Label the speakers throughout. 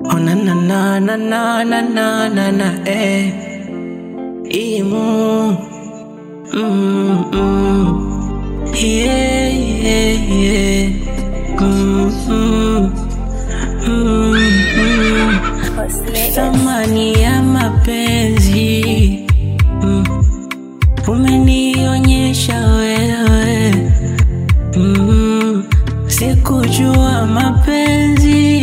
Speaker 1: Oh na na na na na na na na na eh. Imu. Mm mm. Yeah yeah yeah. Mm mm. Mm mm. Thamani ya mapenzi mm. Umenionyesha wewe mm. Sikujua mapenzi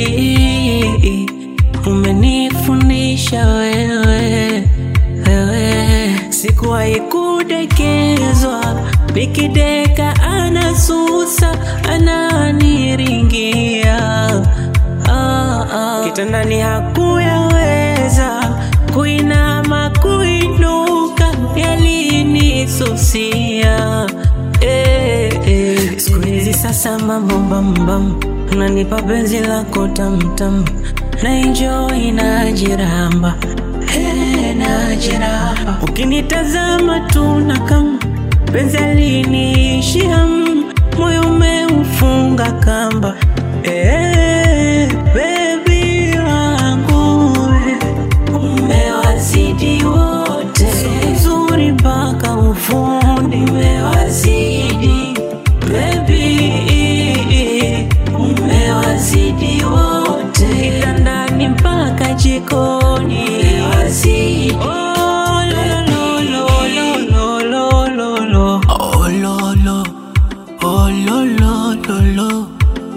Speaker 1: Umenifundisha wewe wewe Sikuwahi kudekezwa Nikideka anasusa ananiringia ah, ah. Kitandani hakuyaweza kuinama kuinuka yalinisusia eh, eh. Siku hizi sasa mambo bambam unanipa penzi lako tamtam na enjoy najiramba eh, najiramba ukinitazama tu na kama penzi aliniishia mm, moyo umeufunga kamba eh, baby wangu umewazidi wote nzuri mpaka ufundi umewazidi baby umewazidi wote kitandani mpaka jikoni umewazidi oh, lo, lo, lo, lo, lo, lo, lo.
Speaker 2: Oh lo lo, oh lo lo lo lo.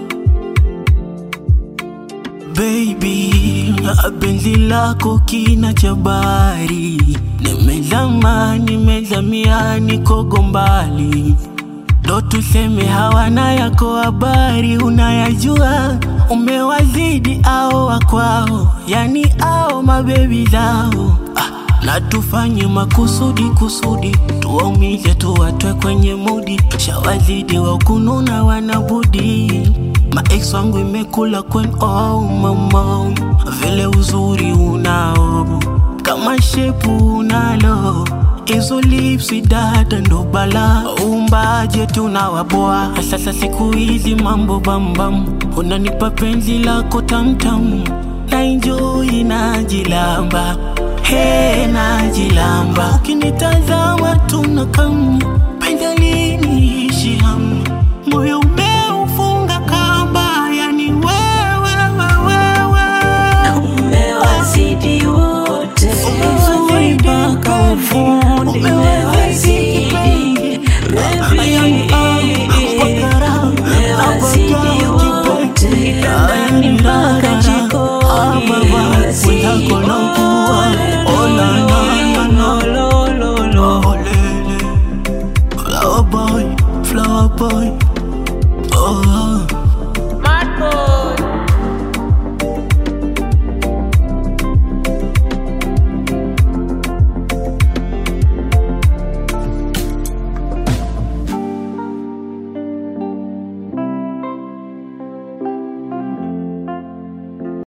Speaker 2: Baby, penzi lako kina cha bahari, nimezama nimezamia, niko mbali ndo tuseme hawana yako habari, unayajua umewazidi ao wakwao, yani ao mabebi zao ah, na tufanye makusudi kusudi, tuwaumize tuwatwe kwenye mudi, shawazidi wa kununa wanabudi Maex wangu imekula kwen oh mama, vile uzuri unao kama shepu unalo Hizo lipsi dada ndo bala umbaje tunawaboa sasa siku hizi mambo bambam unanipa penzi lako tamtam na enjoy najilamba he najilamba ukinitazama tunakam